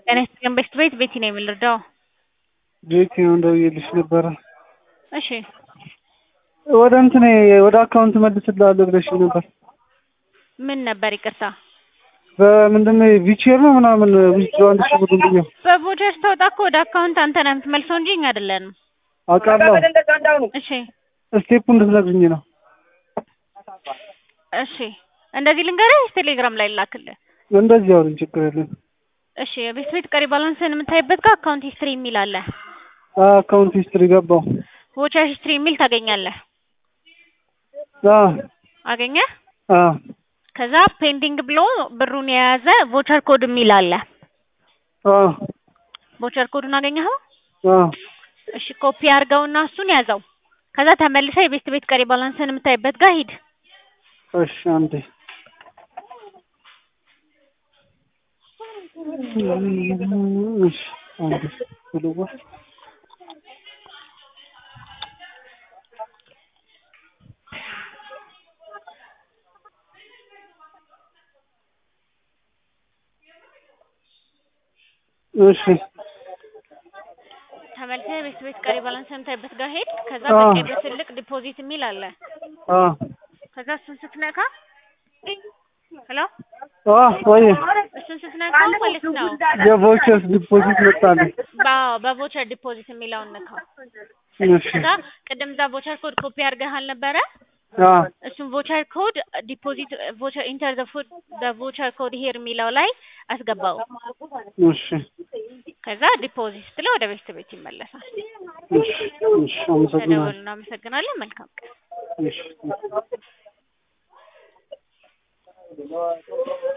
ጤና ይስጥልን በሽት ቤት ቤቲ ነኝ የምልረዳው? ቤቲ ነው ደውዬልሽ ነበረ። እሺ ወደ እንትኔ ወደ አካውንት መልስልሃለሁ ብለሽኝ ነበር። ምን ነበር ይቅርታ? በምንድን ነው ቪቼር ነው ምናምን ዊዝድሮ አንድ ሺህ ብር ብዬው በቮቸር ስትወጣ እኮ ወደ አካውንት አንተ ነህ የምትመልሰው እንጂ እኛ አይደለንም። አውቃለሁ። እሺ ስቴፑ እንድትነግሪኝ ነው። እሺ እንደዚህ ልንገርህ ቴሌግራም ላይ ላክልህ። እንደዚህ አውሪኝ፣ ችግር የለም። እሺ የቤት ቤት ቀሪ ባላንስን የምታይበት ጋር አካውንት ሂስትሪ የሚል አለ። አካውንት ሂስትሪ ገባው። ቮቸር ሂስትሪ የሚል ታገኛለህ። አዎ አገኘህ? አዎ ከዛ ፔንዲንግ ብሎ ብሩን የያዘ ቮቸር ኮድ የሚል አለ። አዎ ቮቸር ኮዱን አገኘኸው? አዎ እሺ ኮፒ አድርገውና እሱን ያዘው። ከዛ ተመልሰህ የቤት ቤት ቀሪ ባላንስን የምታይበት ጋር ሂድ። እሺ አንዴ እሺ አንዴ ብሉዋ እሺ ተመልሰህ የቤት ቤት ቀሪ ባላንስን የምታይበት ጋር ሂድ። ከዛ አዎ። በቀይ በትልቅ ዲፖዚት የሚል አለ። አዎ ከዛ እሱን ስትነካ ሄሎ አዎ ወይ እሱን ስትነካው ማለት ነው የቮቸር ዲፖዚት መጣልኝ። በ- በቮቸር ዲፖዚት የሚለውን ነካው። እሺ ከዛ ቅድም እዛ ቮቸር ኮድ ኮፒ አድርገህ አልነበረ? አዎ እሱን ቮቸር ኮድ ዲፖዚት ቮቸር ኢንተር ዘ ፉድ በቮቸር ኮድ ሄር የሚለው ላይ አስገባው። እሺ ከዛ ዲፖዚት ስትለው ወደ ቤት ቤት ይመለሳል። እሺ እሺ አመሰግናለሁ። ተደወሉ። እናመሰግናለን። መልካም ቀን። እሺ